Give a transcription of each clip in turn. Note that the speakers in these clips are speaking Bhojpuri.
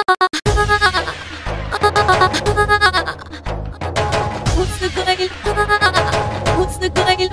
مستقيل مستقيل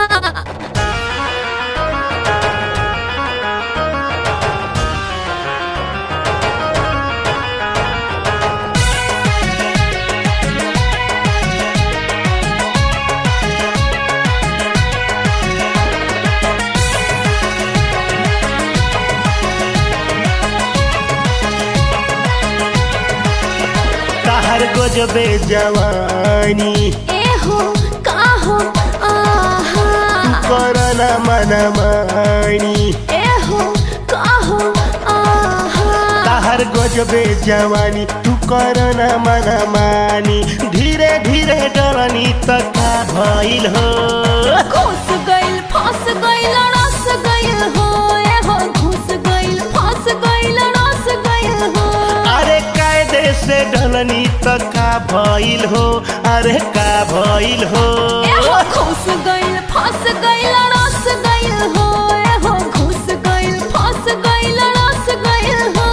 ताहर गजबे जवानी एहो काहो आहा करना मनमानी एहो काहो आहा ताहर गजबे जवानी तू करना मनमानी धीरे धीरे डरनी तका भइल हो घुस गइल फंस गइल रस गइल हो एहो घुस गइल फंस गइल रस गइल हो अरे कायदे से डलनी तका भइल हो अरे का भइल हो एहो घुस गइल फंस गइल रस गइल हो एहो घुस गइल फंस गइल रस गइल हो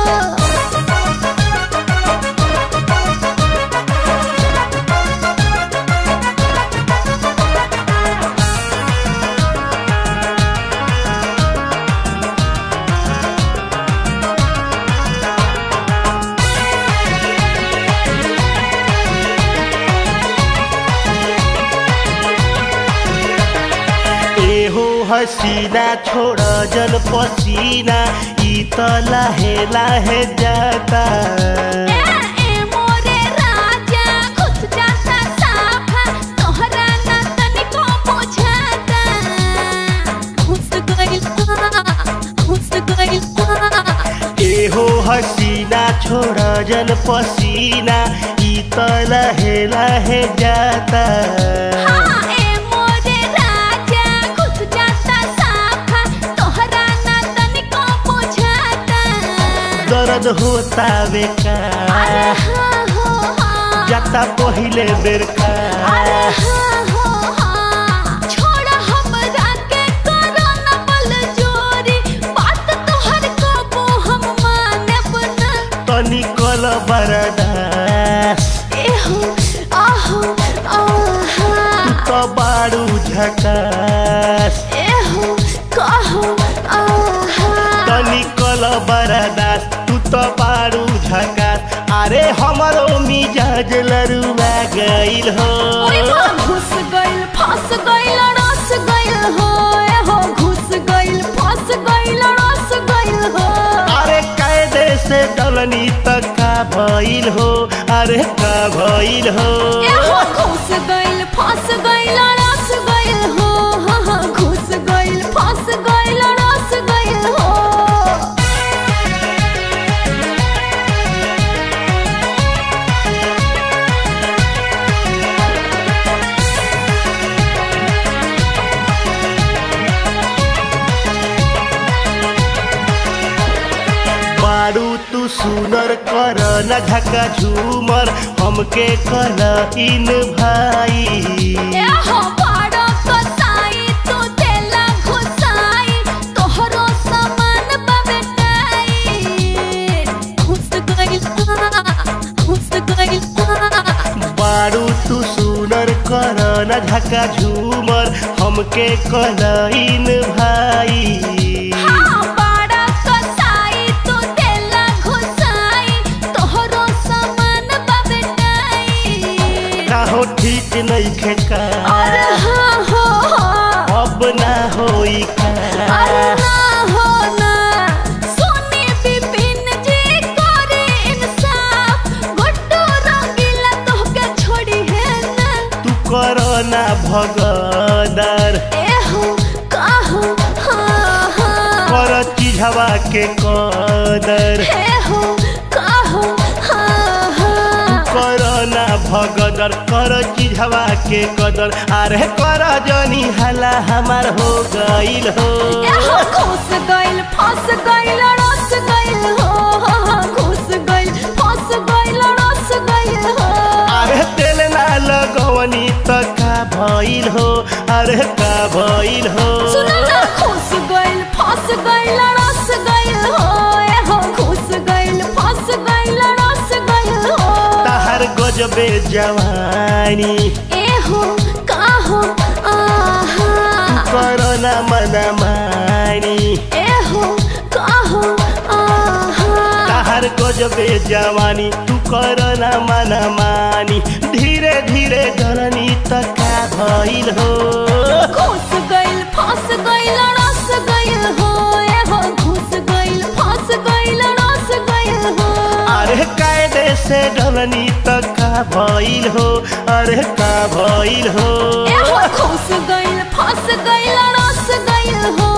एहो हसीना छोड़ जन पसीना ई त लाहे लाहे जाता ए ए मोरे राजा घुस जाता साफा तोहरा ना तनिको बुझाता घुस गइल घुस गइल एहो हसीना छोड़ जन पसीना ई त लाहे लाहे जाता हाँ ए मोरे राजा घुस जाता साफा तोहरा ना तनिको बुझाता दर्द होता बेका अरे हाँ हो हाँ जाता पहिले बेर का अरे हाँ हो हाँ छोड़ हमरा के करो न बल जोरी बात तोहर कबो हम मानब ना तनी कल बरदास एहो आहो आहा त बाडू झकास एहो कहो आहा तनी कल बरदास तू त बाडू झकास अरे हमरो मिजाज लरुआ गइल हो ओए माँ घुस गइल फंस गइल रस गइल हो एहो घुस गइल फंस गइल रस गइल हो अरे कायदे से डलनी त का भइल हो अरे का भइल हो एहो घुस गइल फंस गइल रस गइल हो हाँ हाँ घुस गइल फंस गइल रस गइल हो बारू तू सुनर कर न झका झूमर हमके कल इन भाई एहो बड़ा कसाई तू देला घुसाई तोहरो सामान बबेटाई घुस गइल घुस गइल बारू तू सुनर कर न झका झूमर हमके कल इन भाई हाँ बड़ा कसाई तू देला घुसाई तोहरो सामान बबेटाई काहो ठीक नहीं खेका अरे हाँ हो हाँ अब ना होई अरे का ना हो ना सोनी बिपिन जी करे इंसाफ गुड्डू रंगीला तोहके छोड़ी है ना तू कर ना भगदर एहो काहो हाँ हाँ कर चिझवा के कदर एहो काहो हाँ हाँ कर ना भगदर कर चिझवा के कदर अरे कर जनी हला हमार हो गइल हो एहो घुस गइल फंस गइल रस गइल हो हाँ हाँ घुस गइल फंस गइल रस गइल हो अरे तेल ना लगवनी त का भइल हो अरे का भइल हो सुन ना घुस गइल फंस गइल रस गइल हो एहो घुस गइल फंस गइल गजबे जवानी ए हो का हो आहा करना मन मानी ए हो का हो आहा ताहार गजबे जवानी तू करना मन मानी धीरे धीरे डरनी त का भइल हो घुस गइल फंस गइल रस गइल हो ए हो घुस गइल फंस गइल रस गइल हो अरे कायदे से डरनी त का भइल हो अरे का भइल हो ए हो घुस गइल फंस गइल रस गइल हो